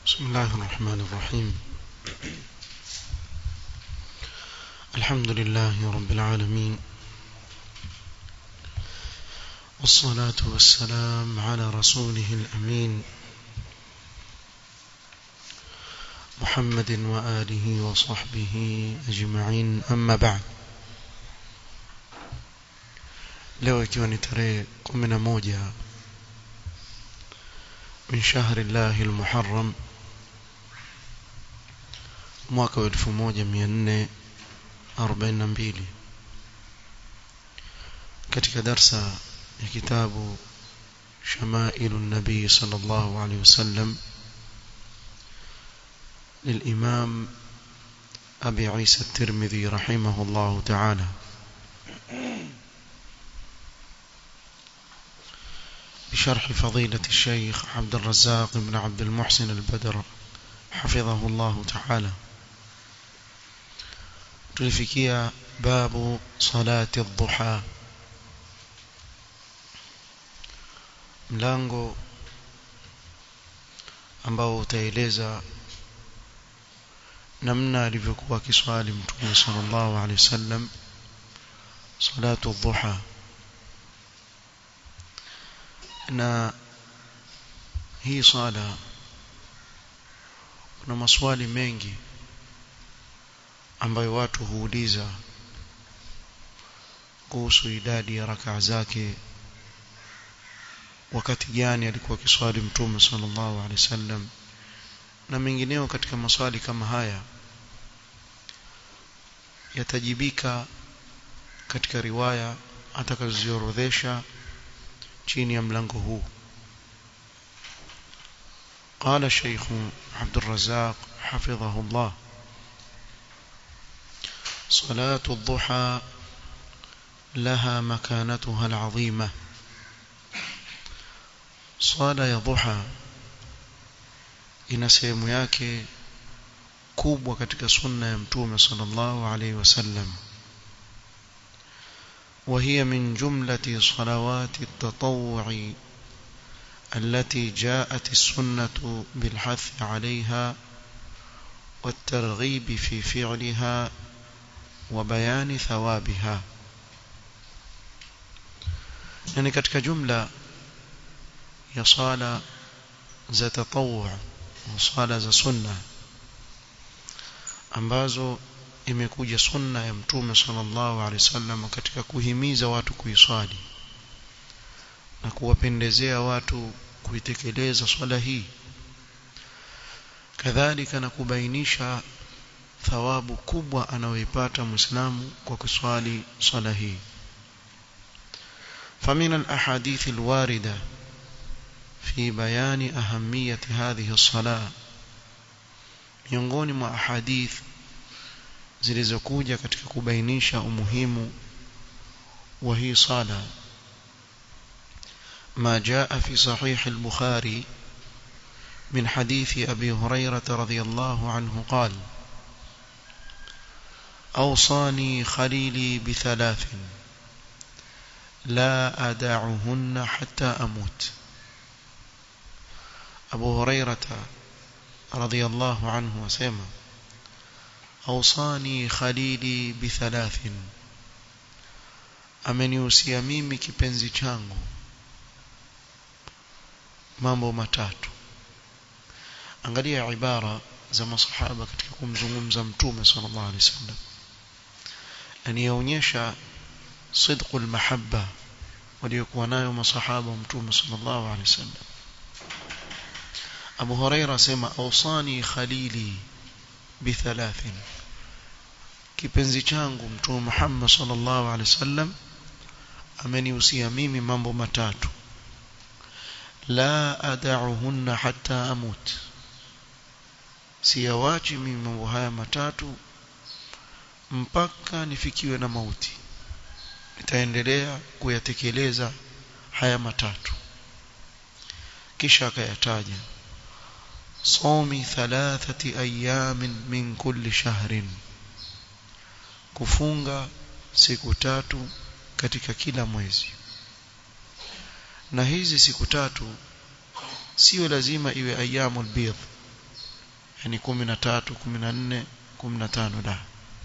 بسم الله الرحمن الرحيم الحمد لله رب العالمين والصلاة والسلام على رسوله الأمين محمد وآله وصحبه أجمعين أما بعد leo ikiwa ni tarehe kumi na moja min shahri llahi lmuharram mwaka wa elfu moja mia nne arobaini na mbili katika darsa ya kitabu shamailu nabii sala llahu alehi wasallam للإمام أبي عيسى الترمذي رحمه الله تعالى بشرح فضيلة الشيخ عبد الرزاق بن عبد المحسن البدر حفظه الله تعالى تلفكية باب صلاة الضحى mlango ambao utaeleza namna alivyokuwa kiswali mtume sallallahu alaihi wasallam salatu dhuha na hii sala kuna maswali mengi ambayo watu huuliza kuhusu idadi ya rakaa zake wakati gani alikuwa kiswali mtume sallallahu alaihi wasallam na mengineo katika maswali kama haya yatajibika katika riwaya atakaziorodhesha chini ya mlango huu قال الشيخ عبد الرزاق حفظه الله صلاة الضحى لها مكانتها العظيمة صلاة يا ضحى ina sehemu yake kubwa katika sunna ya mtume sallallahu alaihi wasallam وهي من جملة صلوات التطوع التي جاءت السنة بالحث عليها والترغيب في فعلها وبيان ثوابها يعني katika jumla ya sala za tatawwu swala za sunna ambazo imekuja sunna ya mtume sallallahu alaihi wasallam katika kuhimiza watu kuiswali na kuwapendezea watu kuitekeleza swala hii kadhalika na kubainisha thawabu kubwa anayoipata muislamu kwa kuswali swala hii فمن الأحاديث الواردة في بيان أهمية هذه الصلاة miongoni mwa ahadith zilizokuja katika kubainisha umuhimu wa hii sala ما جاء في صحيح البخاري من حديث أبي هريرة رضي الله عنه قال أوصاني خليلي بثلاث لا أدعهن حتى أموت أبو هريرة رضي الله عنه وسلم أوصاني خليلي بثلاث amenihusia mimi kipenzi changu mambo matatu angalia ibara za masahaba katika kumzungumza mtume sallallahu alaihi wasallam anionyesha sidqul mahabba waliokuwa nayo masahaba mtume sallallahu alaihi wasallam Abu Huraira sema awsani khalili bithalathin kipenzi changu mtume Muhammad sallallahu alaihi wasallam amenihusia mimi mambo matatu la ad'uhunna hatta amut siyawachi mimi mambo haya matatu mpaka nifikiwe na mauti nitaendelea kuyatekeleza haya matatu kisha akayataja صوم ثلاثة أيام من كل شهر kufunga siku tatu katika kila mwezi na hizi siku tatu sio lazima iwe ayyamul bidh yani 13 14 15 la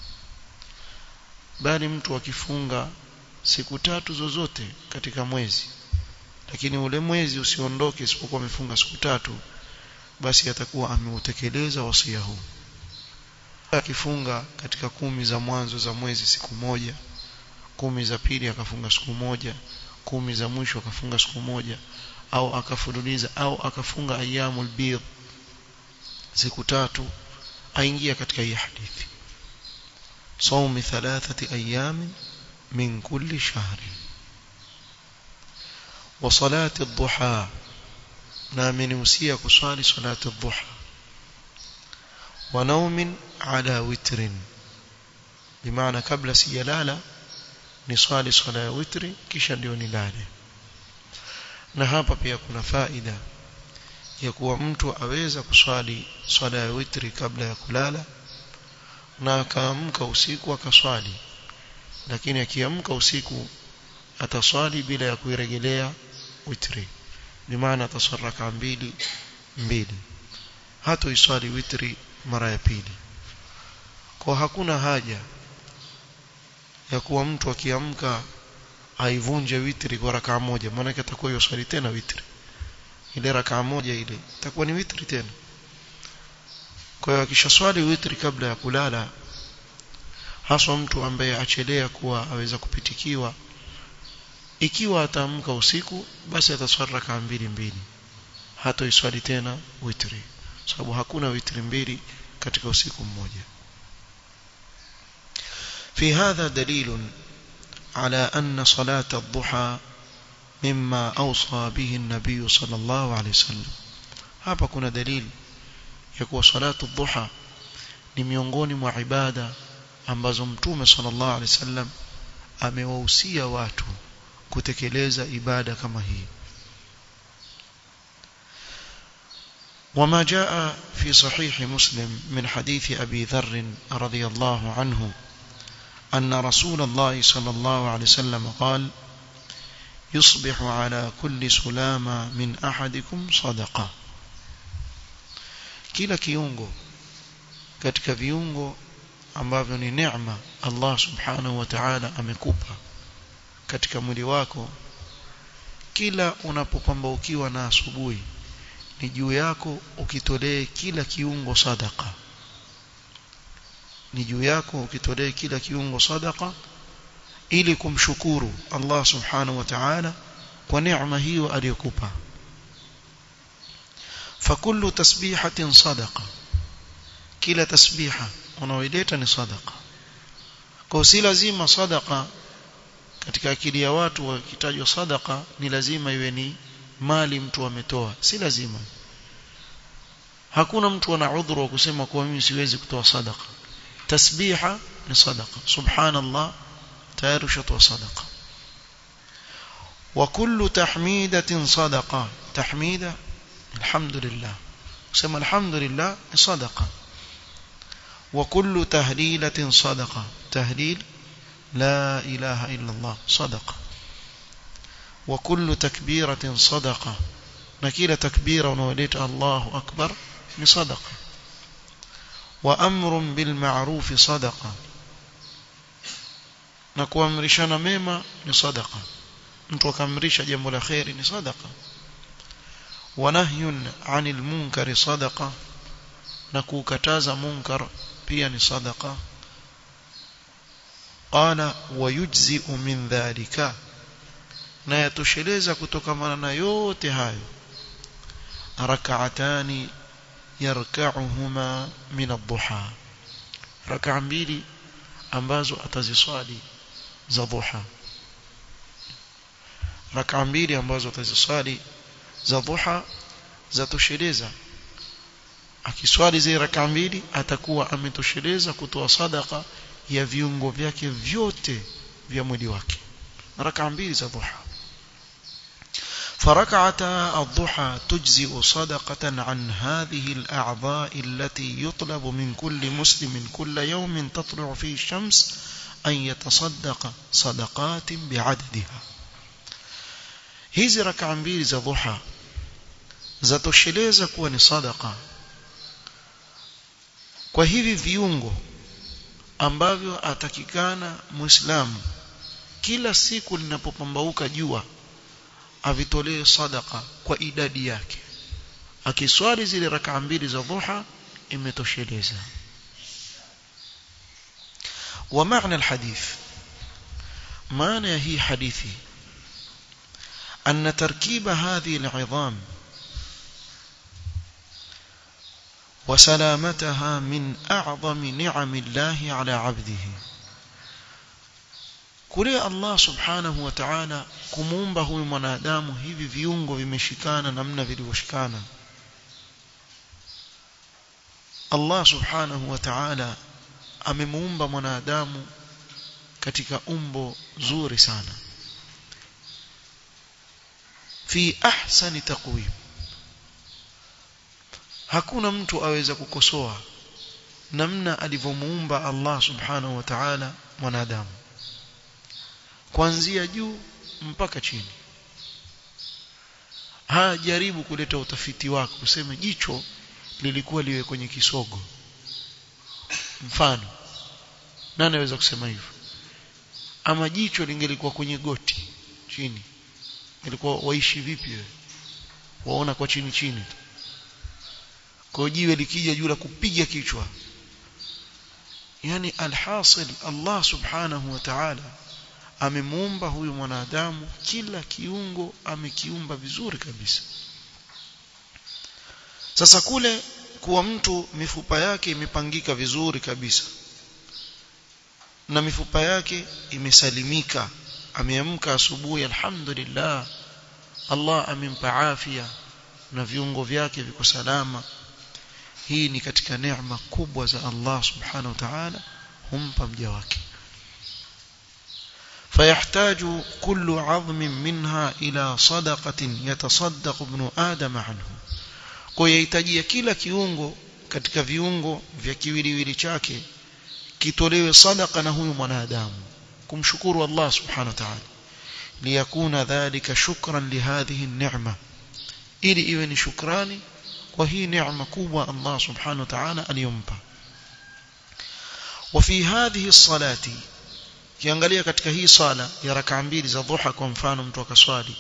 bali mtu akifunga siku tatu zozote katika mwezi lakini ule mwezi usiondoke isipokuwa amefunga siku tatu basi atakuwa ameutekeleza wasia huu akifunga katika kumi za mwanzo za mwezi siku moja kumi za pili akafunga siku moja kumi za mwisho akafunga siku moja au akafululiza au akafunga ayyamul bidh siku tatu aingia katika hii hadithi صوم ثلاثة أيام من كل شهر وصلاة الضحى نامن وسيا كصالي صلاة الضحى ونوم على وتر بمعنى قبل سيلالة نصالي صلاة وتر kisha ndio nilale na hapa pia kuna faida ya kuwa mtu aweza kuswali swala ya witri kabla ya kulala na akaamka usiku akaswali lakini akiamka usiku ataswali bila ya kuirejelea witri bimaana atasaraka mbili mbili hata iswali witri mara ya pili kwa hakuna haja ya kuwa mtu akiamka aivunje witri kwa rakaa moja maana atakuwa yoswali tena witri ile rakaa moja ile itakuwa ni witri tena kwa hiyo akishaswali witri kabla ya kulala haswa mtu ambaye achelea kuwa aweza kupitikiwa ikiwa ataamka usiku basi ataswali rakaa mbili mbili hata iswali tena witri sababu hakuna witri mbili katika usiku mmoja في هذا دليل على أن صلاة الضحى مما أوصى به النبي صلى الله عليه وسلم hapa kuna dalili ya kuwa salatu dhuha ni miongoni mwa ibada ambazo mtume sallallahu alaihi wasallam amewahusia watu kutekeleza ibada kama hii وما جاء في صحيح مسلم من حديث أبي ذر رضي الله عنه أن رسول الله صلى الله عليه وسلم قال يصبح على كل سلامة من أحدكم صدقة kila kiungo katika viungo ambavyo ni neema Allah subhanahu wa ta'ala amekupa katika mwili wako kila unapopambaukiwa na asubuhi ni juu yako ukitolee kila kiungo sadaka ni juu yako ukitolee kila kiungo sadaka ili kumshukuru Allah subhanahu wa ta'ala kwa neema hiyo aliyokupa فكل تسبيحة صدقة kila tasbiha unaoileta ni sadaqa kwa si lazima sadaqa katika akili ya watu wakitajwa sadaqa ni lazima iwe ni mali mtu ametoa si lazima hakuna mtu ana udhuru wa kusema kwa mimi siwezi kutoa sadaqa tasbiha ni sadaqa subhanallah tayari ushatoa sadaqa wa kullu tahmidatin sadaqa tahmida alhamdulillah kusema alhamdulillah ni sadaqa وكل تهليلة صدقة تهليل لا إله إلا الله صدقة وكل تكبيرة صدقة نكيل تكبيرة ونوليت الله أكبر بصدقة وأمر بالمعروف صدقة نكوامرشنا ميما لصدقة نتوكامرش جنب الخير لصدقة ونهي عن المنكر صدقة نكوكتاز منكر pia ni sadaqa qala wayujzi'u min dhalika na yatosheleza kutokamana na yote hayo rak'atani yarka'uhuma min ad-duha rak'a mbili ambazo ataziswali za duha rak'a mbili ambazo ataziswali za duha zatosheleza akiswali zile raka mbili atakuwa ametosheleza kutoa sadaka ya viungo vyake vyote vya mwili wake raka mbili za dhuha فركعتا الضحى تجزئ صدقة عن هذه الأعضاء التي يطلب من كل مسلم كل يوم تطلع فيه الشمس أن يتصدق صدقات بعددها hizi raka mbili za dhuha zatosheleza kuwa ni sadaqa kwa hivi viungo ambavyo atakikana muislamu kila siku linapopambauka jua avitolee sadaka kwa idadi yake akiswali zile rakaa mbili za dhuha imetosheleza ومعنى الحديث معنى هي حديثي أن تركيب هذه العظام وسلامتها من أعظم نعم الله على عبده kule Allah subhanahu wa ta'ala kumuumba huyu mwanadamu hivi viungo vimeshikana namna vilivyoshikana Allah subhanahu wa ta'ala amemuumba mwanadamu katika umbo zuri sana fi ahsani taqwim hakuna mtu aweza kukosoa namna alivyomuumba Allah subhanahu wa ta'ala mwanadamu kuanzia juu mpaka chini hajaribu kuleta utafiti wako useme jicho lilikuwa liwe kwenye kisogo mfano nani anaweza kusema hivyo ama jicho lingelikuwa kwenye goti chini ilikuwa waishi vipi wewe waona kwa chini chini tu kwa jiwe likija juu la kupiga kichwa yani alhasil Allah subhanahu wa ta'ala amemuumba huyu mwanadamu kila kiungo amekiumba vizuri kabisa sasa kule kuwa mtu mifupa yake imepangika vizuri kabisa na mifupa yake imesalimika ameamka asubuhi alhamdulillah Allah amempa afya na viungo vyake viko salama hii ni katika neema kubwa za Allah subhanahu wa ta'ala humpa mja wake فيحتاج كل عظم منها إلى صدقة يتصدق ابن آدم عنه kuyahitajia kila kiungo katika viungo vya kiwiliwili chake kitolewe sadaka na huyu mwanadamu kumshukuru Allah subhanahu wa ta'ala liyakuna dhalika shukran lihadhihi an-ni'ma ili iwe ni shukrani kwa hii neema kubwa Allah subhanahu wa ta'ala aliyompa وفي هذه الصلاه kiangalia katika hii sala ya rakaa mbili za dhuha kwa mfano mtu akaswali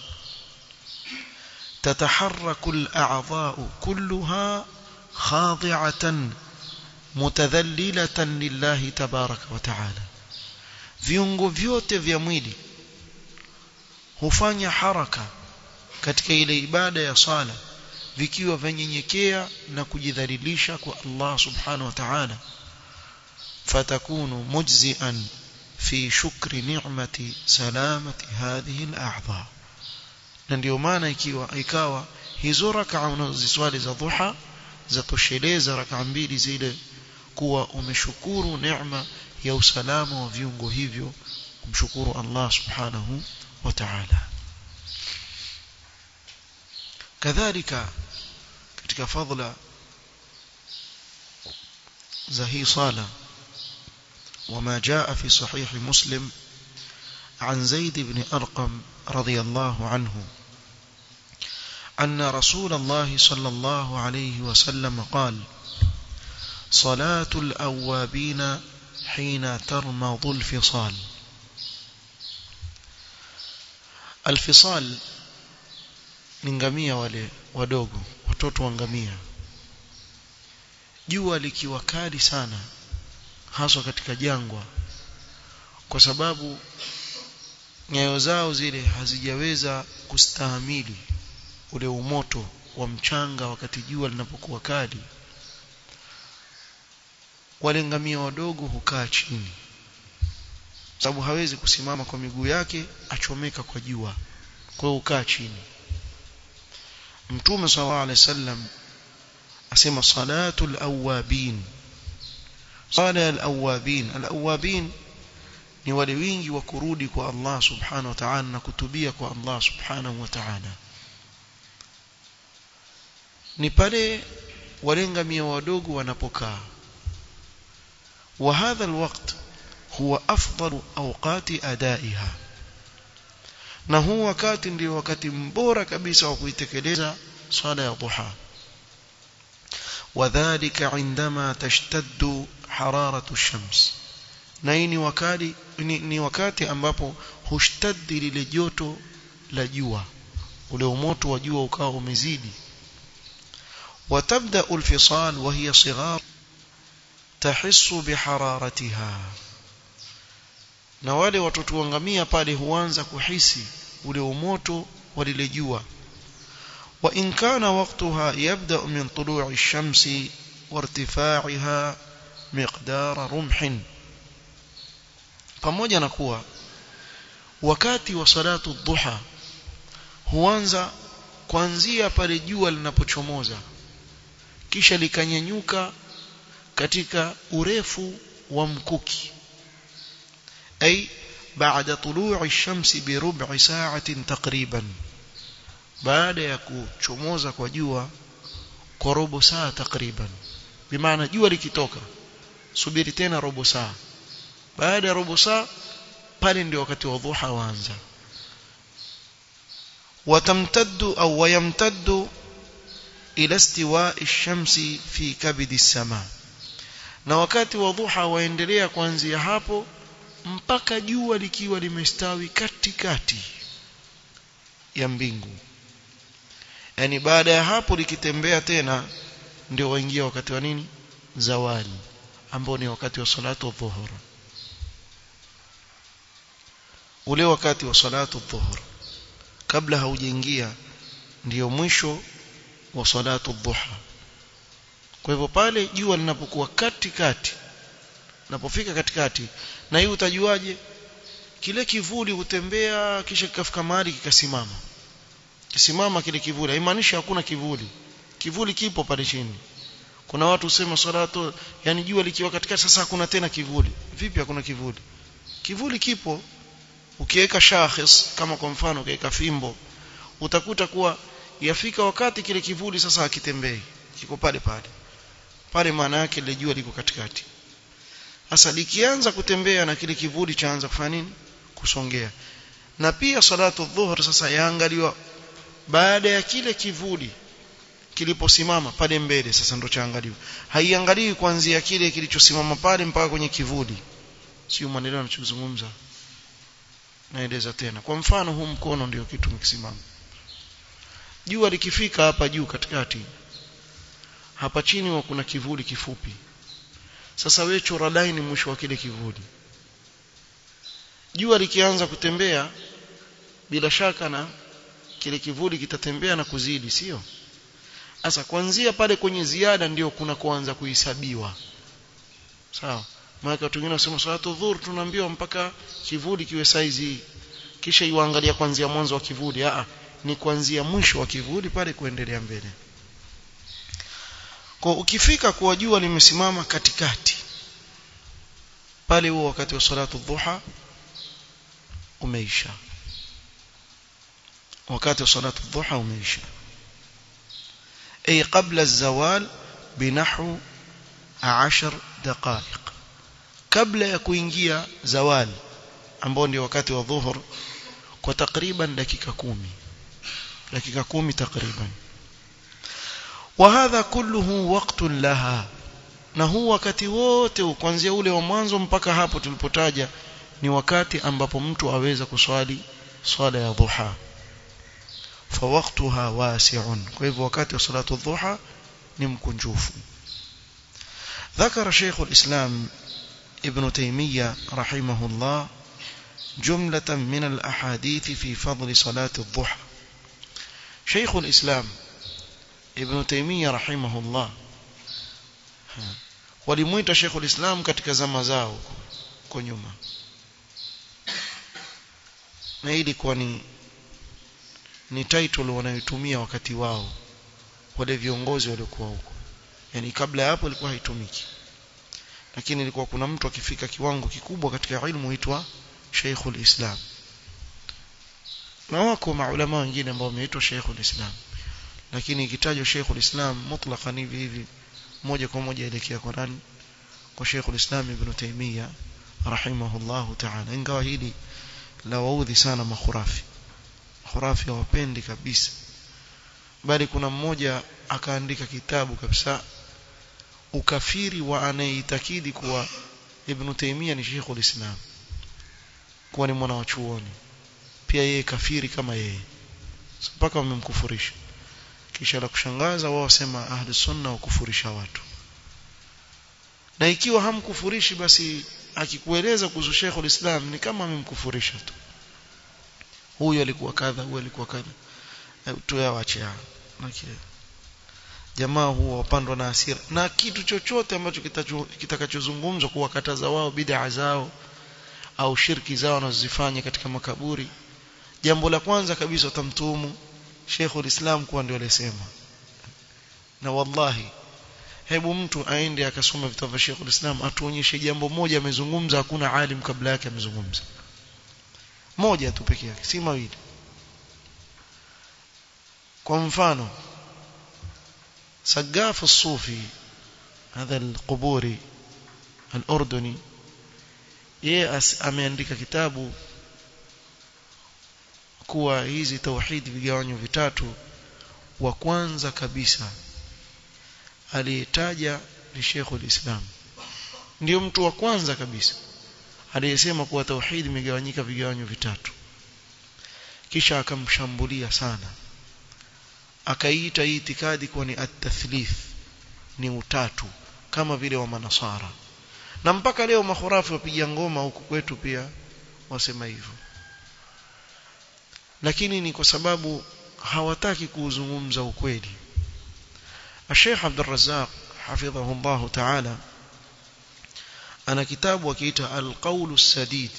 تتحرك الأعضاء كلها خاضعة متذللة لله تبارك وتعالى viungo vyote vya mwili hufanya haraka katika ile ibada ya sala vikiwa vanyenyekea na kujidhalilisha kwa Allah subhanahu wa ta'ala fatakunu mujzi'an fi shukri ni'mati salamati hadhihi al-a'dha na ndio maana ikiwa ikawa hizo rakaa unaziswali za dhuha zatosheleza rakaa mbili zile kuwa umeshukuru neema ya usalama wa viungo hivyo kumshukuru Allah subhanahu wa ta'ala kadhalika katika fadhila za hii sala وما جاء في صحيح مسلم عن زيد بن أرقم رضي الله عنه أن رسول الله صلى الله عليه وسلم قال صلاة الأوابين حين ترمض الفصال الفصال ni ngamia wale wadogo watoto wa ngamia jua likiwa kali sana haswa katika jangwa kwa sababu nyayo zao zile hazijaweza kustahamili ule umoto wa mchanga wakati jua linapokuwa kali wale ngamia wadogo hukaa chini sababu hawezi kusimama kwa miguu yake achomeka kwa jua kwa hiyo hukaa chini mtume sallallahu alaihi wasallam asema salatul awabin sala al-awabin al-awabin ni wale wingi wa kurudi kwa Allah subhanahu wa ta'ala na kutubia kwa Allah subhanahu wa ta'ala ni pale wale ngamia wadogo wanapokaa wa hadha alwaqt huwa afdalu awqati adaiha na huu wakati ndio wakati mbora kabisa wa kuitekeleza swala ya duha وذلك عندما تشتد حرارة الشمس na hii ni wakati ni, ni wakati ambapo hushtaddi lile joto la jua ule umoto wa jua ukawa umezidi وتبدا الفصال وهي صغار تحس بحرارتها na wale watoto wangamia pale huanza kuhisi ule umoto wa lile jua wa in kana waqtaha yabda min tulu'i ash-shamsi wartifa'aha miqdara rumhin pamoja na kuwa wakati wa salatu dhuha huanza kuanzia pale jua linapochomoza kisha likanyanyuka katika urefu wa mkuki ay baada tulu'i ash-shamsi bi rub'i sa'atin takriban baada ya kuchomoza kwa jua kwa robo saa takriban bimaana jua likitoka subiri tena robo saa baada ya robo saa pale ndio wakati wa dhuha waanza watamtaddu au wayamtaddu ila istiwa'i ash-shamsi fi kabidi as-sama na wakati wa dhuha waendelea kuanzia hapo mpaka jua likiwa limestawi katikati ya mbingu yani baada ya hapo likitembea tena ndio waingia wakati wa nini zawali ambao ni wakati wa salatu dhuhur ule wakati wa salatu dhuhur kabla haujaingia ndiyo mwisho wa salatu dhuha kwa hivyo pale jua linapokuwa katikati linapofika katikati na hii utajuaje kile kivuli hutembea kisha kikafika mahali kikasimama kisimama kile kivuli haimaanishi hakuna kivuli kivuli kipo pale chini kuna watu husema salatu yani jua likiwa katikati sasa hakuna tena kivuli vipi hakuna kivuli kivuli kipo ukiweka shakhis kama kwa mfano ukiweka fimbo utakuta kuwa yafika wakati kile kivuli sasa hakitembei kiko pale pale pale maana yake ile jua liko katikati sasa likianza kutembea na kile kivuli chaanza kufanya nini kusongea na pia salatu dhuhur sasa yaangaliwa baada ya kile kivuli kiliposimama pale mbele sasa ndo chaangaliwa haiangaliwi kuanzia kile kilichosimama pale mpaka kwenye kivuli sio maneno anachozungumza naeleza tena kwa mfano huu mkono ndio kitu mkisimama jua likifika hapa juu katikati hapa chini wa kuna kivuli kifupi sasa wewe chora line mwisho wa kile kivuli jua likianza kutembea bila shaka na kile kivuli kitatembea na kuzidi sio sasa kuanzia pale kwenye ziada ndio kuna kuanza kuhesabiwa sawa maana watu wengine wasema salatu dhuhur tunaambiwa mpaka kivuli kiwe size kisha iwaangalia kuanzia mwanzo wa kivuli a ni kuanzia mwisho wa kivuli pale kuendelea mbele kwa ukifika kuwa jua limesimama katikati pale huo wakati wa salatu dhuha umeisha wakati wa salatu dhuha umeisha ay qabla az-zawal binahu 10 daqaiq kabla ya kuingia zawali ambao ndio wakati wa dhuhur kwa takriban dakika kumi dakika kumi takriban وهذا كله وقت لها na huu wakati wote kuanzia ule wa mwanzo mpaka hapo tulipotaja ni wakati ambapo mtu aweza kuswali swala ya dhuha فوقتها واسع kwa hivyo wakati wa salatu dhuha ni mkunjufu ذكر شيخ الإسلام ابن تيمية رحمه الله جملة من الأحاديث في فضل صلاة الضحى شيخ الإسلام ابن تيمية رحمه الله walimuita Sheikhul Islam katika zama zao kwa nyuma na hii ilikuwa ni ni title wanayotumia wakati wao wale viongozi waliokuwa huko yani kabla ya hapo ilikuwa haitumiki lakini ilikuwa kuna mtu akifika kiwango kikubwa katika ilmu huitwa Sheikhul Islam na wako maulama wengine ambao wameitwa Sheikhul Islam lakini ikitajwa Sheikhul Islam mutlaqan hivi hivi moja kwa moja elekea kwa nani kwa Sheikhul Islam Ibn Taymiyyah rahimahullahu ta'ala ingawa hili la waudhi sana makhurafi makhurafi hawapendi kabisa bali kuna mmoja akaandika kitabu kabisa ukafiri wa anayeitakidi kuwa Ibn Taymiyyah ni Sheikhul Islam kuwa ni mwana wa chuoni pia yeye kafiri kama yeye mpaka wamemkufurisha kisha la kushangaza wao wasema ahli sunna wakufurisha watu na ikiwa hamkufurishi basi akikueleza kuhusu Sheikhul Islam ni kama amemkufurisha tu huyu alikuwa kadha huyu alikuwa kadha tuyawache okay. jamaa huwa wapandwa na hasira na kitu chochote ambacho kitakachozungumzwa kuwakataza wao bid'a zao au shirki zao wanazozifanya katika makaburi jambo la kwanza kabisa utamtuhumu Sheikhul Islam kuwa ndio alisema na wallahi hebu mtu aende akasoma vitabu vya Sheikhul Islam atuonyeshe jambo moja amezungumza hakuna alim kabla yake amezungumza moja tu peke yake si mawili kwa mfano سقاف الصوفي هذا القبوري الأردني yeye ameandika kitabu kuwa hizi tauhidi vigawanyo vitatu wa kwanza kabisa aliyetaja ni Sheikhul Islam ndio mtu wa kwanza kabisa aliyesema kuwa tauhidi imegawanyika vigawanyo vitatu kisha akamshambulia sana akaiita hii itikadi kuwa ni at-tathlith ni utatu kama vile wa manasara na mpaka leo makhurafi wapiga ngoma huku kwetu pia wasema hivyo lakini ni kwa sababu hawataki kuuzungumza ukweli Sheikh Abdul Razzaq hafidhahu Allah Ta'ala ana kitabu akiita Al-Qawl As-Sadid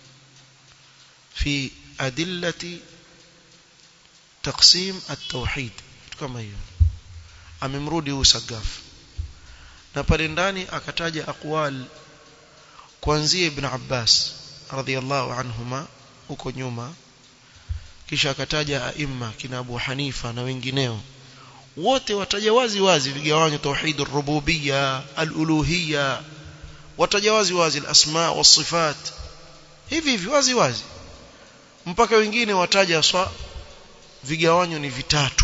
fi adillati taqsim at-tauhid kama hiyo amemrudi usagaf na pale ndani akataja aqwal kuanzia ibn Abbas radhiyallahu anhuma huko nyuma kisha akataja aima kina Abu Hanifa na wengineo wote wataja wazi wazi vigawanyo tauhid ar-rububiyya al-uluhiyya wataja wazi wazi al-asma was-sifat hivi hivi wazi wazi mpaka wengine wataja swa vigawanyo ni vitatu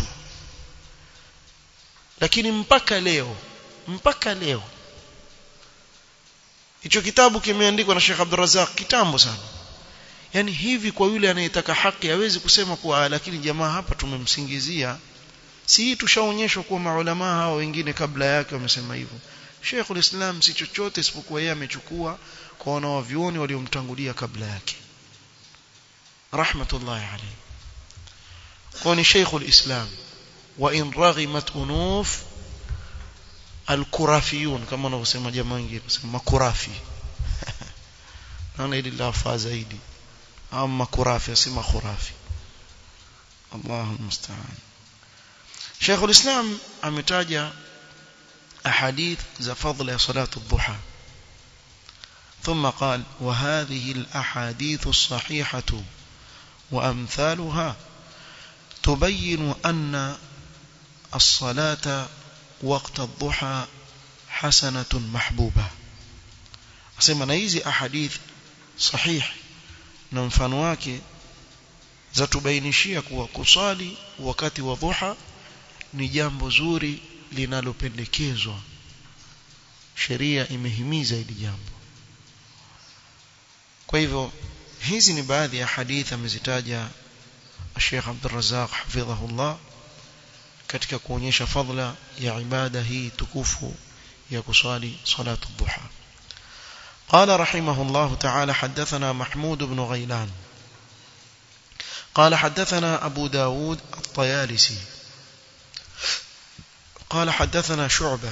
lakini mpaka leo mpaka leo hicho kitabu kimeandikwa na Sheikh Abdul Razzaq kitambo sana yani hivi kwa yule anayetaka haki hawezi kusema kuwa lakini jamaa hapa tumemsingizia si hii tushaonyeshwa kuwa maulama hawa wengine kabla yake wamesema hivyo Sheikhul Islam si chochote isipokuwa yeye amechukua kwa wanawavyuoni waliomtangulia kabla yake rahmatullahi alayhi kwa ni Sheikhul Islam wa in raghimat unuf alkurafiyun kama wanavyosema jamaa wengine wasema makurafi naona hili lafaa zaidi ama kurafi asema khurafi Allahu musta'an Sheikh ulislam ametaja ahadith za fadhila ya salatu dhuha ثم قال وهذه الأحاديث الصحيحة وأمثالها تبين أن الصلاة وقت الضحى حسنة محبوبة أسمى نيزي أحاديث صحيح na mfano wake zatubainishia kuwa kusali wakati wa dhuha ni jambo zuri linalopendekezwa sheria imehimiza hili jambo kwa hivyo hizi ni baadhi ya hadithi amezitaja Sheikh Abdul Razzaq hafidhahullah katika kuonyesha fadla ya ibada hii tukufu ya kusali salatu dhuha قال رحمه الله تعالى حدثنا محمود بن غيلان قال حدثنا أبو داود الطيالسي قال حدثنا شعبة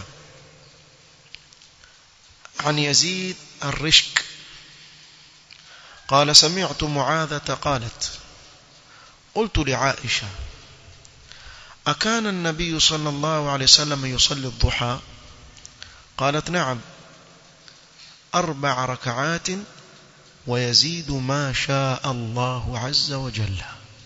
عن يزيد الرشك قال سمعت معاذة قالت قلت لعائشة أكان النبي صلى الله عليه وسلم يصلي الضحى قالت نعم أربع ركعات ويزيد ما شاء الله عز وجل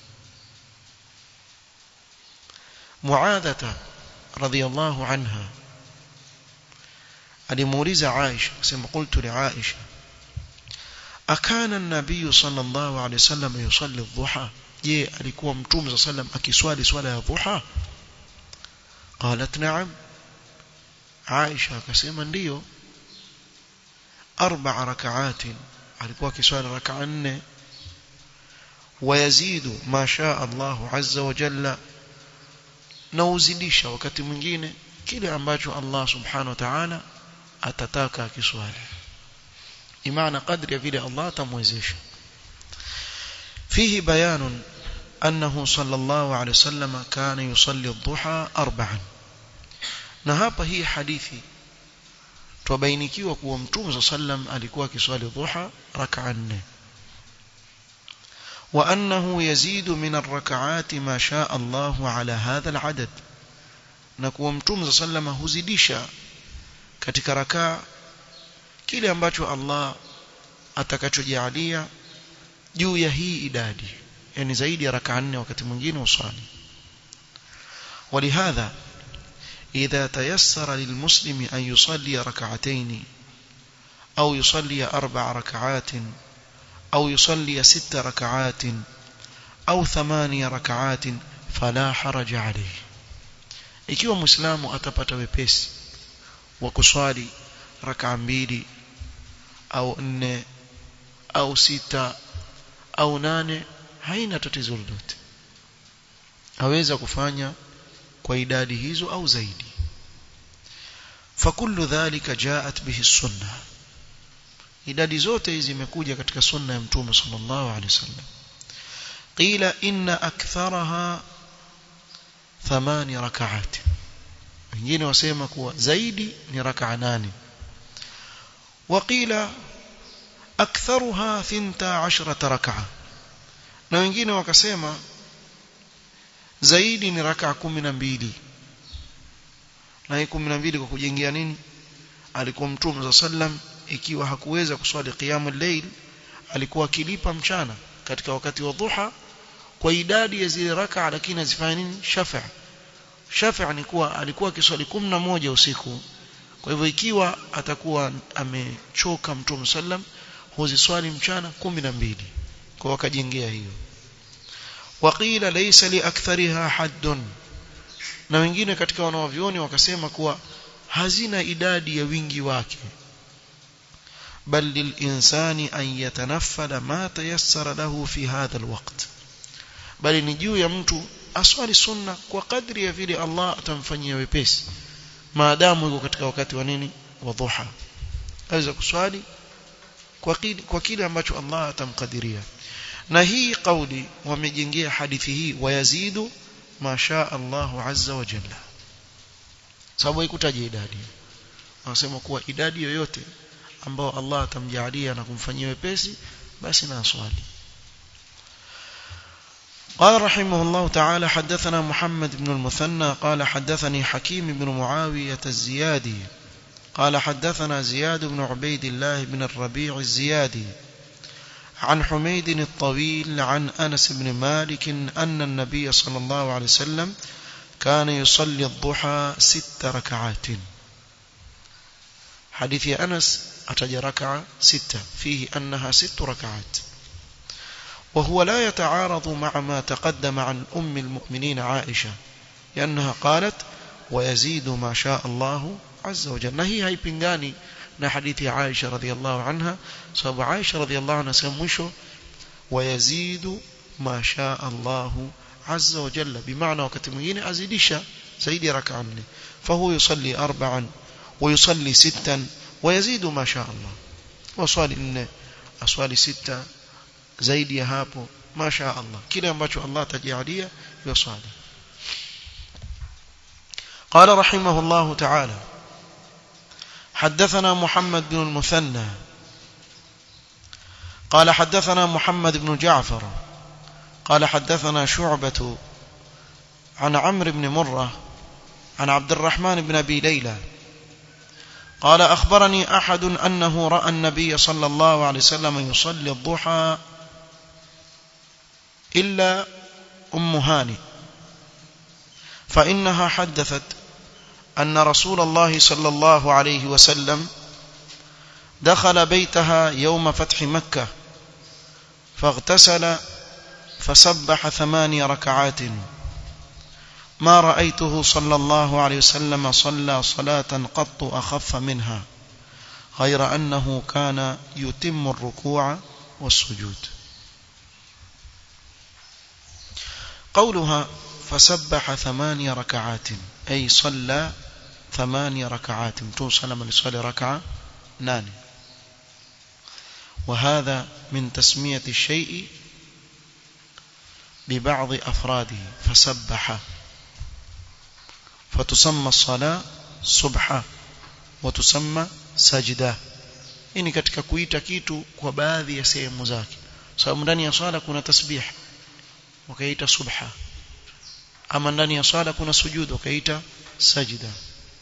معاذة رضي الله عنها alimuuliza Aisha akasema qultu li Aisha akana an-nabiy sallallahu alayhi wasallam yusalli adh-dhuha je alikuwa mtume sallam akiswali swala ya dhuha qalat na'am Aisha akasema ndiyo arba'a rak'atin alikuwa kiswali rak'a nne wayazidu ma shaa Allahu azza wa jalla na uzidisha wakati mwingine kile ambacho Allah subhanahu wa ta'ala atataka akiswali imana kadri ya vile Allah atamwezesha fihi bayanun أنه صلى الله عليه وسلم كان يصلي الضحى أربعا na hapa hii hadithi tubainikiwa kuwa mtume sallam alikuwa akiswali dhuha rak'a nne wa annahu yazidu min ar-rak'ati ma shaa Allah ala hadha al-adad na kuwa mtume sallam huzidisha katika rakaa kile ambacho Allah atakachojalia juu ya hii idadi yani zaidi ya rak'a nne wakati mwingine usali ولهذا إذا تيسر للمسلم أن يصلي ركعتين أو يصلي أربع ركعات أو يصلي ست ركعات أو ثمانية ركعات فلا حرج عليه ikiwa muislamu atapata wepesi wa kuswali raka mbili au nne au sita au nane haina tatizo lolote aweza kufanya kwa idadi hizo au zaidi fakullu dhalika jaat bihi sunna idadi zote hizi zimekuja katika sunna ya mtume sallallahu alaihi wasallam qila inna aktharaha thamani rak'at wengine wasema kuwa zaidi ni rak'a nane waqila aktharuha 12 rak'a na wengine wakasema zaidi ni raka kumi na mbili na hii kumi na mbili kwa kujengea nini alikuwa mtume za sallam ikiwa hakuweza kuswali qiyamul layl alikuwa akilipa mchana katika wakati wa dhuha kwa idadi ya zile raka lakini azifanya nini shafa shafa ni kuwa alikuwa akiswali moja usiku kwa hivyo ikiwa atakuwa amechoka mtume sallam huziswali mchana kumi na mbili kwa wakajengea hiyo waqila laysa li akthariha haddun na wengine katika wanawavioni wakasema kuwa hazina idadi ya wingi wake bal lilinsani an yatanaffala ma tayassara lahu fi hadha alwaqt bali ni juu ya mtu aswali sunna kwa kadri ya vile Allah atamfanyia wepesi maadamu yuko katika wakati wa nini wa dhuha aweza kuswali kwa kile, kwa kile ambacho Allah atamkadiria na hii kauli wamejengea hadithi hii wayazidu masha Allahu azza wa jalla sababu haikutaja idadi wanasema kuwa idadi yoyote ambao Allah atamjalia na kumfanyia wepesi basi na aswali قال رحمه الله تعالى حدثنا محمد بن المثنى قال حدثني حكيم بن معاوية الزيادي قال حدثنا زياد بن عبيد الله بن الربيع الزيادي عن حميد الطويل عن أنس بن مالك أن النبي صلى الله عليه وسلم كان يصلي الضحى ست ركعات حديث أنس أتج ركعة ستة فيه أنها ست ركعات وهو لا يتعارض مع ما تقدم عن أم المؤمنين عائشة لأنها قالت ويزيد ما شاء الله عز وجل نهي هاي بنغاني na hadithi ya Aisha radhiallahu anha sababu Aisha radhiallahu anha sema mwisho wayazidu ma shaa Allah azza wa jalla bimaana wakati mwingine azidisha zaidi ya rak'a nne fahu yusalli arba'an wa yusalli sittan wa yazidu ma shaa Allah waswali nne aswali sita zaidi ya hapo ma shaa Allah kile ambacho Allah atajalia yusali قال رحمه الله تعالى حدثنا محمد بن المثنى قال حدثنا محمد بن جعفر قال حدثنا شعبة عن عمرو بن مرة عن عبد الرحمن بن أبي ليلى قال أخبرني أحد أنه رأى النبي صلى الله عليه وسلم يصلي الضحى إلا أم هاني فإنها حدثت أن رسول الله صلى الله عليه وسلم دخل بيتها يوم فتح مكة فاغتسل فسبح ثماني ركعات ما رأيته صلى الله عليه وسلم صلى صلاة قط أخف منها غير أنه كان يتم الركوع والسجود قولها فسبح ثماني ركعات أي صلى ثماني ركعات متون سلم لصلي ركعة ناني وهذا من تسمية الشيء ببعض أفراده فسبح فتسمى الصلاة سبحة وتسمى سجدة ini katika kuita kitu kwa baadhi ya sehemu zake sababu ndani ya swala kuna tasbih wakaita subha ama ndani ya swala kuna sujud wakaita sajida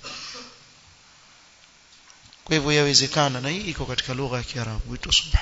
kwa hivyo yawezekana na hii iko katika lugha ya Kiarabu huitwa subha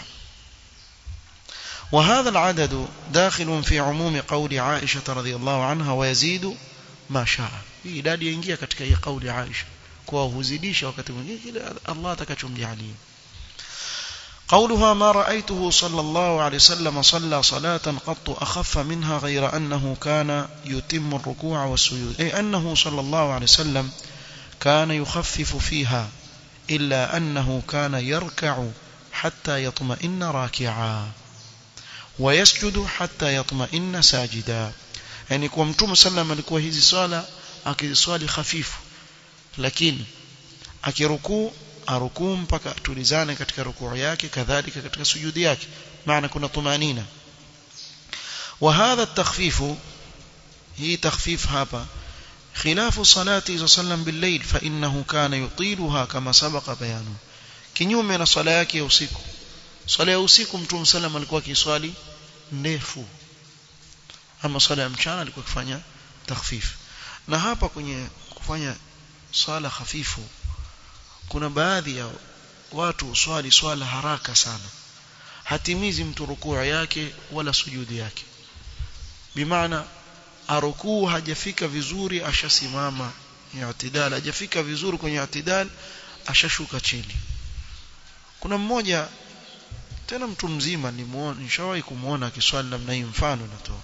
وهذا العدد داخل في عموم قول عائشة رضي الله عنها ويزيد ما شاء hii idadi yaingia katika hii kauli ya Aisha kwa huzidisha wakati mwingine kile Allah atakachomjalia قولها ما رأيته صلى الله عليه وسلم صلى صلاة قط أخف منها غير أنه كان يتم الركوع والسجود أي أنه صلى الله عليه وسلم كان يخفف فيها إلا أنه كان يركع حتى يطمئن راكعا ويسجد حتى يطمئن ساجدا يعني kwa mtume sallam alikuwa hizi swala akiswali hafifu lakini akirukuu arukuu mpaka atulizane katika rukuu yake kadhalika katika sujudi yake maana kuna tumanina وهذا التخفيف هي تخفيف hapa خلاف صلاة صلى الله عليه وسلم بالليل فإنه كان يطيلها كما سبق بيانه kinyume na swala yake ya usiku swala ya usiku mtume sallam alikuwa akiswali ndefu ama swala ya mchana alikuwa akifanya takhfif na hapa kwenye kufanya swala hafifu kuna baadhi ya watu uswali swala haraka sana hatimizi mtu rukuu yake wala sujudi yake bimaana arukuu hajafika vizuri ashasimama i'tidal hajafika vizuri kwenye i'tidal ashashuka chini kuna mmoja tena mtu mzima nimuone nishawahi kumuona akiswali namna hii mfano natoa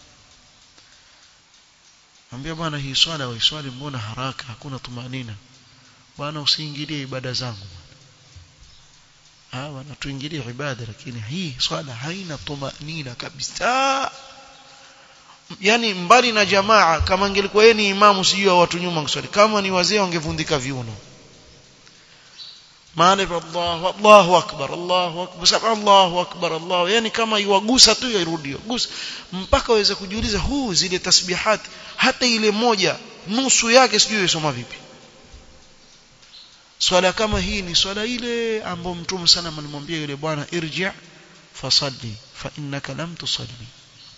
Ambia bwana hii swala waiswali mbona haraka hakuna tumanina bwana usiingilie ibada zangu ah bwana tuingilie ibada lakini hii swala haina tumanina kabisa yani mbali na jamaa kama angelikuwa yeye ni imamu sijui watu nyuma kuswali kama ni wazee wangevundika viuno maana Allahu Allahu akbar Allahu akbar saba Allahu akbar Allah yani kama iwagusa tu yarudi gusa mpaka waweze kujiuliza huu zile tasbihati hata ile moja nusu yake sijui isoma vipi swala kama hii ni swala ile ambayo mtume sana alimwambia yule bwana irji' fasalli fa innaka lam tusalli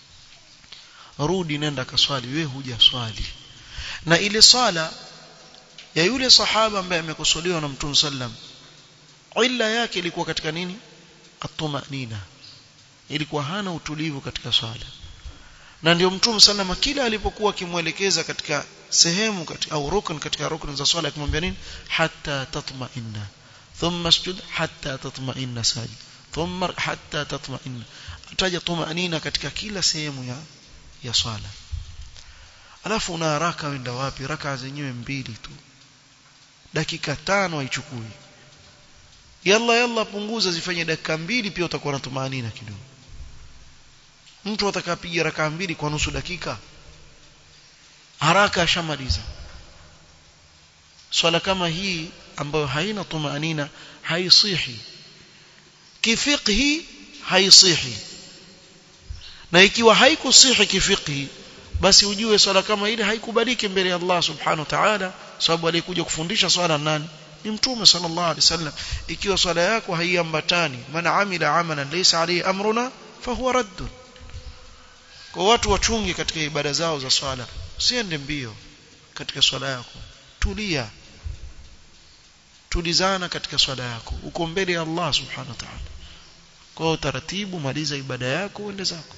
rudi nenda kaswali wewe hujaswali na ile swala ya yule sahaba ambaye amekosolewa na mtume sallam illa yake ilikuwa katika nini atumanina ilikuwa hana utulivu katika swala na ndio mtume sallama kila alipokuwa akimwelekeza katika sehemu katika au rukun katika rukun za swala akimwambia nini hatta tatma'inna thumma sujud hatta tatma'inna sajid thumma hatta tatma'inna ataja tumanina katika kila sehemu ya ya swala alafu una haraka wenda wapi raka zenyewe mbili tu dakika tano haichukui yalla yalla punguza zifanye dakika mbili pia utakuwa na tumanina kidogo mtu atakapiga raka mbili kwa nusu dakika haraka ashamaliza swala kama hii ambayo haina tumanina haisihi kifiqhi haisihi na ikiwa haikusihi kifiqhi basi ujue swala kama ile haikubaliki mbele ya Allah subhanahu wa ta'ala sababu alikuja kufundisha swala nani ni mtume sallallahu alaihi wasallam ikiwa swala yako haiambatani man amila amalan laysa alayhi amruna fahuwa raddun kwa watu wachunge katika ibada zao za swala usiende mbio katika swala yako tulia tulizana katika swala yako uko mbele ya Allah subhanahu wa ta'ala kwa utaratibu maliza ibada yako uende zako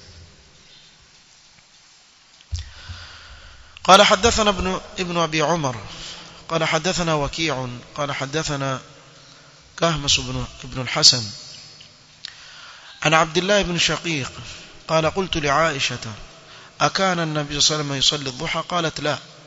قال حدثنا ابن ابن ابي عمر قال حدثنا وكيع قال حدثنا كهمس بن ابن الحسن عن عبد الله بن شقيق قال قلت لعائشة أكان النبي صلى الله عليه وسلم يصلي الضحى قالت لا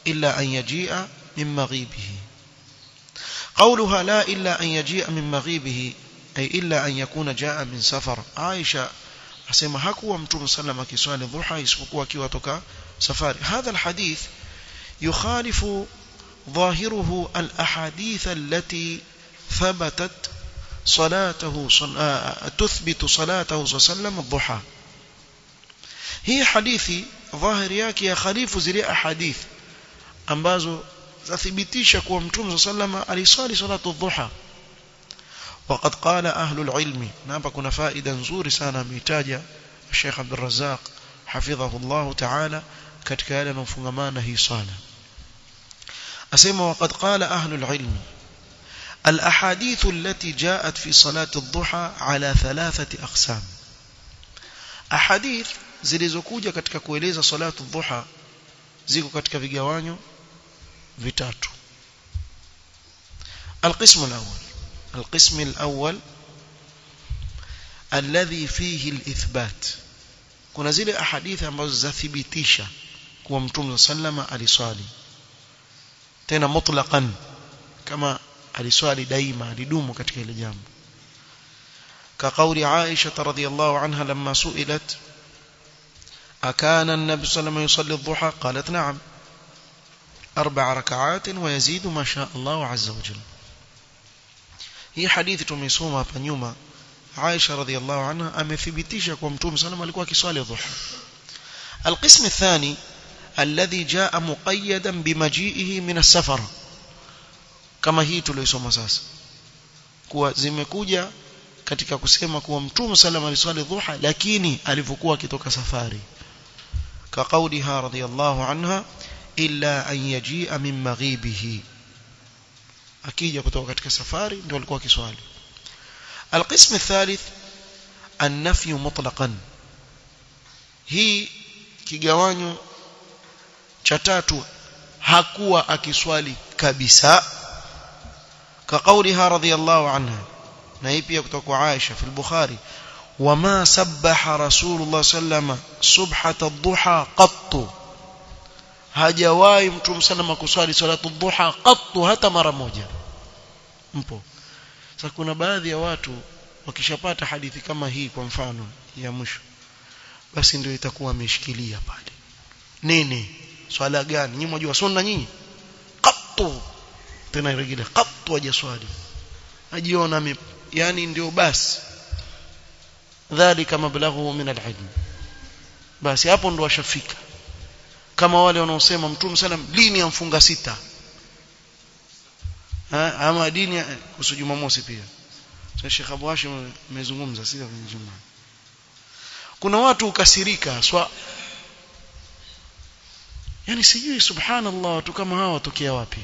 إلا أن يجيء من مغيبه قولها لا إلا أن يجيء من مغيبه أي إلا أن يكون جاء من سفر عائشة asema hakuwa mtume sallam akiswali dhuha isipokuwa akiwa toka safari hadha alhadith yukhalifu ظاهره الأحاديث التي ثبتت صلاته صل... تثبت صلاته صلى الله عليه وسلم الضحى هي حديثي ظاهر yake ya khalifu zile ahadith ambazo zathibitisha kuwa mtume sallama aliswali salatu dhuha وقد قال أهل العلم نابا كنا فائدة نزور سانا ميتاجة الشيخ عبد الرزاق حفظه الله تعالى katika yale yanayofungamana hii swala asema وقد قال أهل العلم الأحاديث التي جاءت في صلاة الضحى على ثلاثة أقسام أحاديث zilizokuja katika kueleza salatu dhuha ziko katika vigawanyo vitatu القسم الأول القسم الأول الذي فيه الإثبات kuna zile ahadithi ambazo zathibitisha kuwa mtume sallama aliswali tena mutlaqan kama aliswali daima alidumu katika ile jambo كقول عائشة رضي الله عنها لما سئلت أكان النبي صلى الله عليه وسلم يصلي الضحى قالت نعم أربع ركعات ويزيد ما شاء الله عز وجل hii hadithi tumeisoma hapa nyuma Aisha radhiallahu anha amethibitisha kwa Mtume sallam alikuwa akiswali dhuha القسم الثاني الذي جاء مقيدا بمجيئه من السفر kama hii tuliyosoma sasa kuwa zimekuja katika kusema kuwa Mtume sallam aliswali dhuha lakini alivyokuwa akitoka safari كقولها رضي الله عنها إلا أن يجيء من مغيبه akija kutoka katika safari ndio alikuwa kiswali القسم الثالث النفي مطلقا hii kigawanyo cha tatu hakuwa akiswali kabisa كقولها رضي الله عنها na hii pia kutoka kwa Aisha في البخاري وما سبح رسول الله صلى الله عليه وسلم سبحة الضحى قط hajawahi mtume sana kuswali salatu dhuha qattu hata mara moja mpo sasa kuna baadhi ya watu wakishapata hadithi kama hii kwa mfano ya mwisho basi ndio itakuwa ameshikilia pale nini swala gani nyinyi mjua sunna nyinyi qattu tena irejele qattu hajaswali ajiona yani ndio basi dhalika mablaghu min alilm basi hapo ndo washafika kama wale wanaosema mtume sallam lini amfunga sita ha, ama dini kuhusu Jumamosi pia sasa Sheikh Abu Hashim amezungumza sio kwenye Juma kuna watu ukasirika swa yani sijui subhanallah watu kama hawa watokea wapi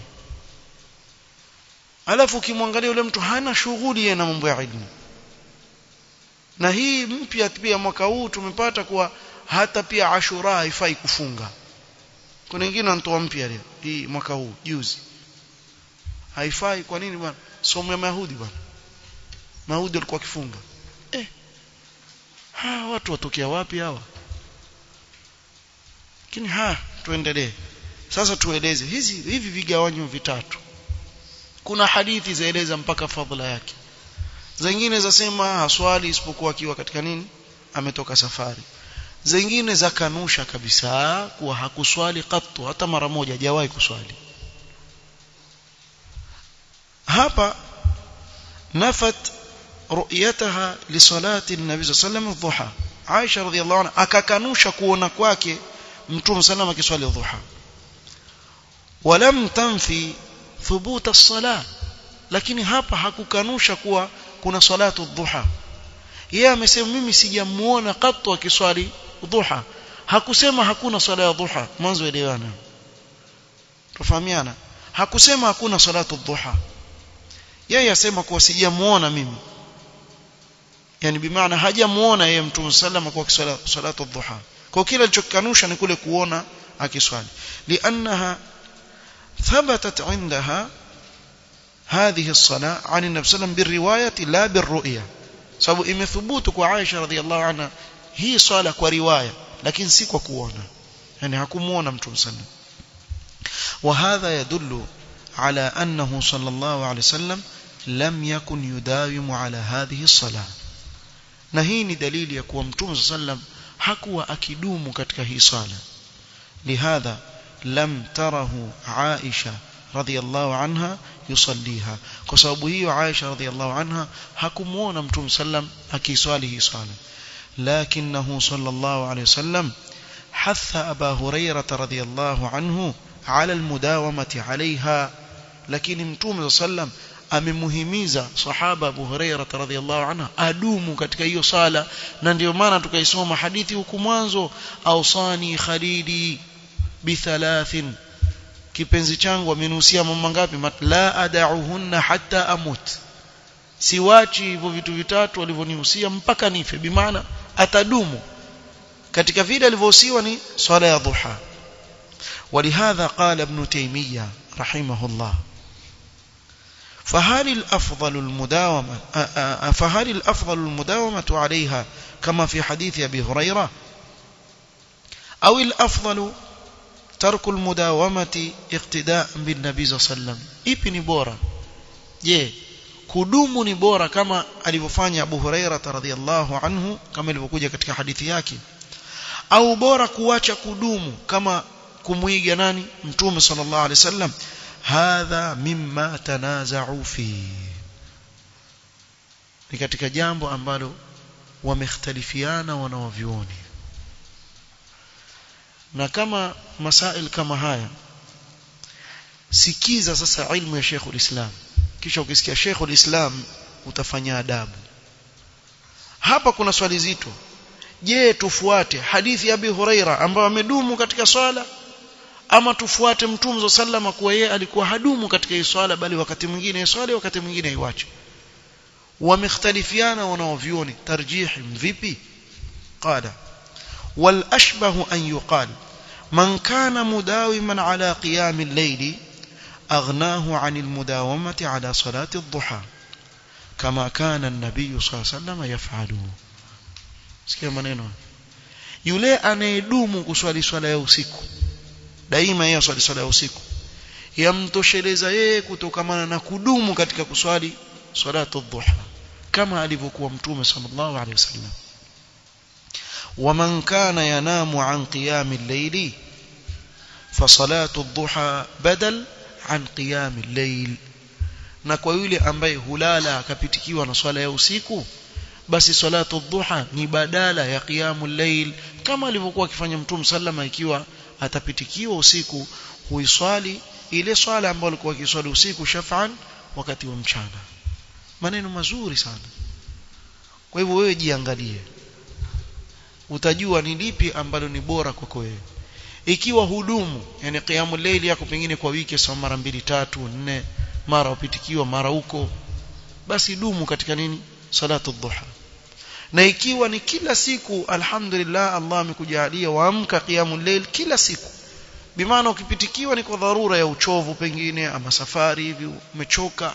alafu ukimwangalia yule mtu hana shughuli na mambo ya ilmu na hii mpya pia mwaka huu tumepata kuwa hata pia Ashura haifai kufunga kuna wengine wanatoa mpya leo hii mwaka huu juzi haifai kwa nini bwana somo ya Mayahudi bwana Mayahudi walikuwa kifunga eh ha watu watokea wapi hawa lakini ha tuendelee sasa tueleze hizi hivi vigawanyo vitatu kuna hadithi zaeleza mpaka fadhila yake zingine zasema haswali isipokuwa akiwa katika nini ametoka safari zingine za kanusha kabisa kuwa hakuswali katu hata mara moja hajawahi kuswali hapa nafat ru'yataha li salati an-nabi sallallahu alayhi wasallam Aisha radhiyallahu anha akakanusha kuona kwake mtume sallallahu akiswali dhuha walam tanfi thubuta as-salah lakini hapa hakukanusha kuwa kuna salatu dhuha yeye amesema mimi sijamuona katu akiswali dhuha hakusema hakuna swala ya dhuha mwanzo elewana tufahamiana hakusema hakuna salatu dhuha yeye asema kuwa sijamuona mimi yani bimaana hajamuona yeye mtume sallama kwa kiswala salatu dhuha kwa kile alichokanusha ni kule kuona akiswali liannaha ثبتت عندها هذه الصلاة عن النبي صلى الله عليه وسلم بالرواية لا بالرؤية sababu imethubutu kwa Aisha radhiallahu anha hii swala kwa riwaya lakini si kwa kuona yani hakumuona mtume sallam وهذا يدل على أنه صلى الله عليه وسلم لم يكن يداوم على هذه الصلاة na hii ni dalili ya kuwa mtume sallam hakuwa akidumu katika hii sala lihadha lam tarahu Aisha radhiyallahu anha yusalliha kwa sababu hiyo Aisha radhiyallahu anha hakumuona mtume sallam akiswali hii sala lakinahu sallallahu alayhi wasallam hatha Aba Hurairah radhiyallahu anhu ala almudawamati alaiha lakini mtume sallam amemuhimiza sahaba Abu Hurairah radhiyallahu anha adumu katika hiyo sala na ndio maana tukaisoma hadithi huku mwanzo ausani khalidi bithalathin kipenzi changu amenusia mambo ngapi la adauhunna hatta amut siwachi hivyo vitu vitatu alivyonihusia mpaka nife bimaana atadumu katika vile alivyohusiwa ni swala ya dhuha ولهذا قال ابن تيمية رحمه الله فهل الأفضل المداومة فهل الأفضل المداومة عليها كما في حديث أبي هريرة أو الأفضل ترك المداومة اقتداء بالنبي صلى الله عليه وسلم ipi ni bora je kudumu ni bora kama alivyofanya Abu Huraira radhiyallahu anhu kama ilivyokuja katika hadithi yake au bora kuacha kudumu kama kumuiga nani mtume sallallahu alaihi wasallam hadha mimma tanaza'u fi ni katika jambo ambalo wamekhtalifiana wanawavyuoni na kama masail kama haya sikiza sasa ilmu ya Sheikhul Islam kisha ukisikia Sheikhul Islam utafanya adabu hapa kuna swali zito je tufuate hadithi ya Abi Huraira ambayo amedumu katika swala ama tufuate mtume sallama kuwa yeye alikuwa hadumu katika hii swala bali wakati mwingine swali wakati mwingine aiwache wamekhtalifiana wanaovioni tarjihi vipi qala wal ashbahu an yuqal man kana mudawiman ala qiyam al-layl aghnahu 'an al-mudawamati ala salati ad-duha kama kana an-nabiy sallallahu alayhi wasallam yaf'alu sikia maneno yule anayedumu kuswali swala ya usiku daima yeye swali swala ya usiku yamtosheleza yeye kutokamana na kudumu katika kuswali salatu dhuha kama alivyokuwa mtume sallallahu alaihi wasallam ومن كان ينام عن قيام الليل فصلاه الضحى بدل عن قيام الليل na kwa yule ambaye hulala akapitikiwa na swala ya usiku basi salatu dhuha ni badala ya qiyamul layl kama alivyokuwa akifanya mtume sallama ikiwa atapitikiwa usiku huiswali ile swala ambayo alikuwa akiswali usiku shafan wakati wa mchana maneno mazuri sana kwa hivyo wewe jiangalie utajua ni lipi ambalo ni bora kwako wewe ikiwa hudumu yani qiyamul layl yako pengine kwa wiki sawa mara mbili tatu nne mara upitikiwa mara huko basi dumu katika nini salatu dhuha na ikiwa ni kila siku alhamdulillah Allah amekujalia waamka qiyamul layl kila siku bimaana ukipitikiwa ni kwa dharura ya uchovu pengine ama safari hivi umechoka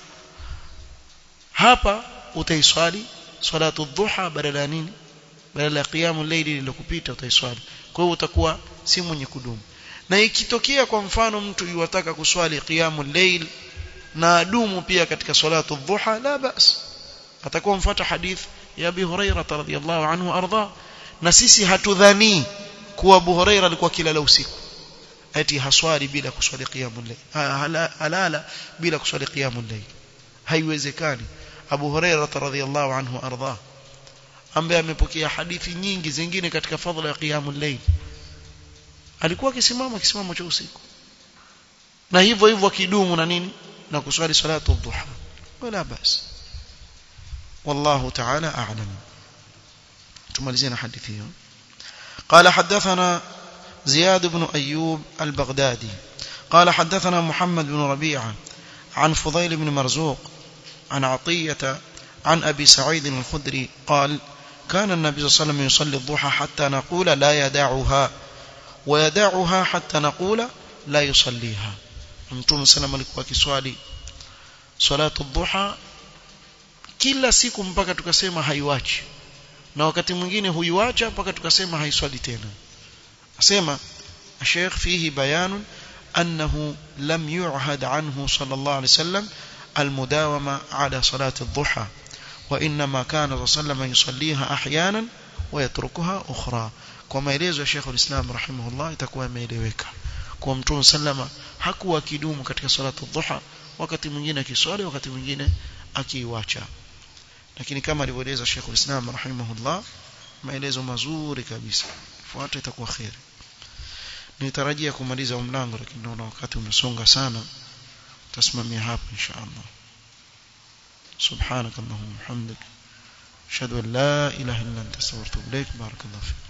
hapa utaiswali salatu dhuha badala nini badala ya qiyamul layl lilokupita utaiswali kwa hiyo utakuwa si mwenye kudumu na ikitokea kwa mfano mtu yuwataka kuswali qiyamul layl na adumu pia katika salatu dhuha la bas atakuwa mfuata hadith ya Abi Huraira radhiyallahu anhu arda na sisi hatudhani kuwa Abu Huraira alikuwa kilala usiku ati haswali bila kuswali qiyamul layl halala bila kuswali qiyamul layl haiwezekani Abu Huraira radhiyallahu anhu arda ambaye amepokea hadithi nyingi zingine katika fadhila ya qiyamul layl alikuwa akisimama kisimamo cha usiku na hivyo hivyo akidumu na nini na kuswali salatu dhuha wala basi والله تعالى أعلم تمالزين حديثه قال حدثنا زياد بن أيوب البغدادي قال حدثنا محمد بن ربيعة عن فضيل بن مرزوق عن عطية عن أبي سعيد الخدري قال كان النبي صلى الله عليه وسلم يصلي الضحى حتى نقول لا يدعها ويدعها حتى نقول لا يصليها mtume sallam alikuwa akiswali salatu dhuha kila siku mpaka tukasema haiwachi na wakati mwingine huiwacha mpaka tukasema haiswali tena asema Sheikh fihi bayanun أنه لم يعهد عنه صلى الله عليه وسلم المداومة على صلاة الضحى وإنما كان صلى الله عليه وسلم يصليها أحيانا ويتركها أخرى كما يليز شيخ الإسلام رحمه الله itakuwa imeeleweka kwa mtume sallama hakuwa akidumu katika salatu dhuha wakati mwingine akiswali wakati mwingine akiiacha lakini kama alivyoeleza Sheikh al-Islam rahimahullah maelezo mazuri kabisa fuata itakuwa khairi nitarajia kumaliza mlango lakini naona wakati umesonga sana tasimamia hapa insha Allah سبحانك اللهم وبحمدك اشهد ان لا اله الا انت استغفرك واتوب اليك بارك الله فيك